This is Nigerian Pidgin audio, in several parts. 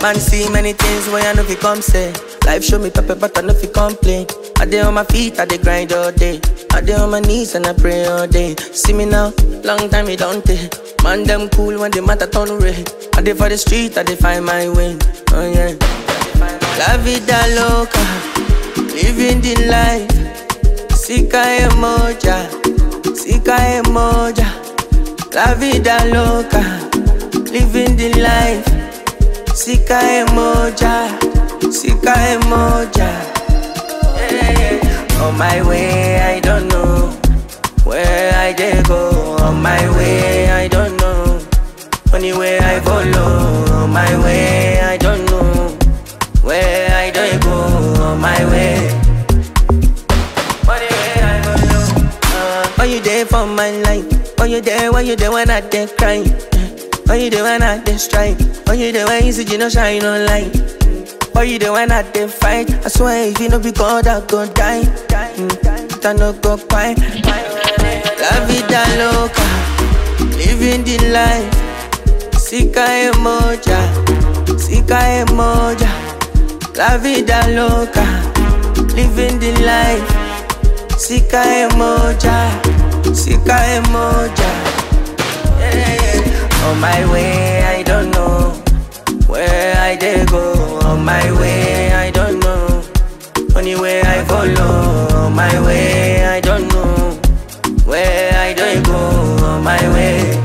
Man see many things where I know fi come say. Life show me pepper, but I know fi complain. I dey on my feet, I dey grind all day. I dey on my knees and I pray all day. See me now, long time it don't take. Man them cool when the matter turn red. I dey for the street, I dey find my way. Oh yeah. La vida loca, living the life. Sika emoja, sika emoja. La vida loca, living the life. Sika emoja, sika emoja. Yeah, yeah. On my way, I don't know where I dey go. On my way, I don't know. Only way I follow. On my way, I don't know where I dey go. On my way. Only way I follow. Uh, Why you there for my life? Why you there? Why you there when I dey cry? Why you there when I dey strike? Why you there when you see you no shine no light? Why you there when I dey fight? I swear if you no be God, I go die. Mm, I no go quiet. La vida loca, living the life. Sika emoja, sika emoja. La vida loca, living the life. Sika emoja, sika emoja. Yeah, yeah. On my way, I don't know where I dey go. On my way, I don't know. Only way I follow. On my way, I don't know where I dey go. On my way.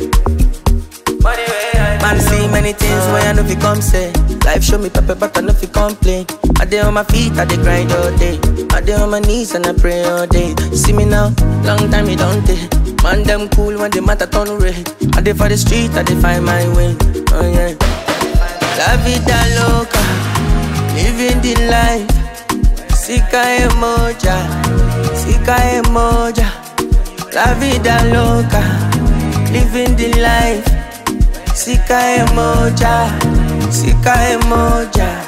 Man see many things where I know fi come say. Life show me pepper, but I know fi complain. I dey on my feet, I dey grind all day. I dey on my knees and I pray all day. See me now, long time it don't take. Man them cool when the matter turn red. I dey for the street, I dey find my way. Oh yeah. La vida loca, living the life. Sika emoja, sika emoja. La vida loca, living the life. Sika emoja, sika emoja.